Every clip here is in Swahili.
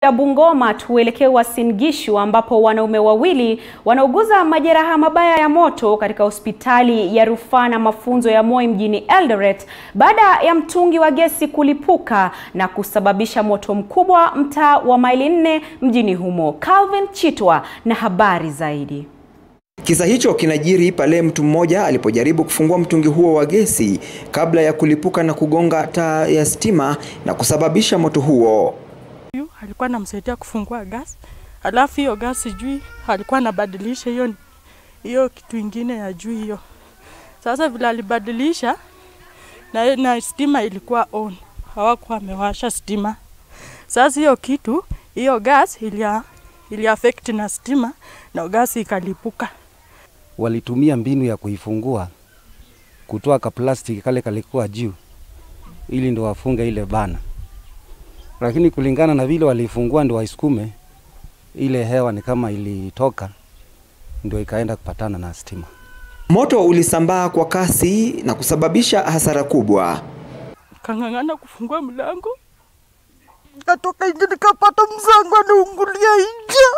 ya Bungoma tuelekee Uasin Gishu ambapo wanaume wawili wanauguza majeraha mabaya ya moto katika hospitali ya rufaa na mafunzo ya Moi mjini Eldoret baada ya mtungi wa gesi kulipuka na kusababisha moto mkubwa mtaa wa maili nne mjini humo. Calvin Chitwa na habari zaidi. Kisa hicho kinajiri pale mtu mmoja alipojaribu kufungua mtungi huo wa gesi kabla ya kulipuka na kugonga taa ya stima na kusababisha moto huo. Huyu alikuwa anamsaidia kufungua gas, alafu hiyo gas sijui alikuwa anabadilisha hiyo hiyo kitu ingine ya juu hiyo. Sasa vile alibadilisha na, na stima ilikuwa on, hawakuwa amewasha stima. Sasa hiyo kitu hiyo gas ilia, ili affect na stima na gas ikalipuka. Walitumia mbinu ya kuifungua kutoa ka plastiki kale kalikuwa juu ili ndo wafunge ile bana lakini kulingana na vile walifungua ndio waisukume, ile hewa ni kama ilitoka, ndio ikaenda kupatana na stima. Moto ulisambaa kwa kasi na kusababisha hasara kubwa. Kang'ang'ana kufungua mlango, katoka nje, nikapata mzangu anaungulia nje.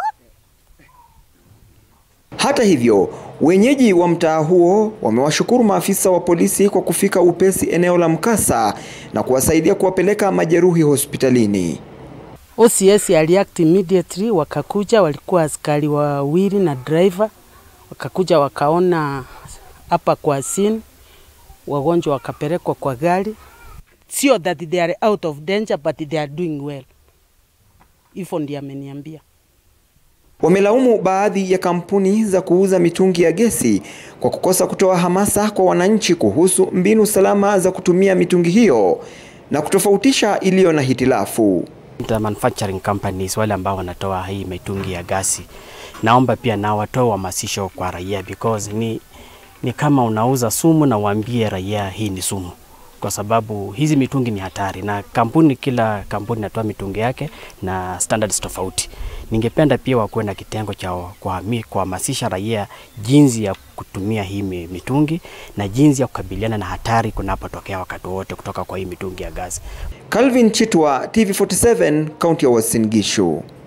Hata hivyo, wenyeji wa mtaa huo wamewashukuru maafisa wa polisi kwa kufika upesi eneo la mkasa na kuwasaidia kuwapeleka majeruhi hospitalini. OCS aliact immediately, wakakuja, walikuwa askari wawili na driver, wakakuja wakaona hapa kwa scene, wagonjwa wakapelekwa kwa gari. Sio that they are out of danger but they are doing well. Hivyo ndiye ameniambia. Wamelaumu baadhi ya kampuni za kuuza mitungi ya gesi kwa kukosa kutoa hamasa kwa wananchi kuhusu mbinu salama za kutumia mitungi hiyo na kutofautisha iliyo na hitilafu. The manufacturing companies wale ambao wanatoa hii mitungi ya gasi, naomba pia na watoe uhamasisho kwa raia because ni, ni kama unauza sumu na uambie raia hii ni sumu, kwa sababu hizi mitungi ni hatari, na kampuni, kila kampuni inatoa mitungi yake na standards tofauti. Ningependa pia wakuwe na kitengo cha kuhamasisha raia jinsi ya kutumia hii mitungi na jinsi ya kukabiliana na hatari kunapotokea wakati wote kutoka kwa hii mitungi ya gasi. Calvin Chitwa, TV47, kaunti ya Uasin Gishu.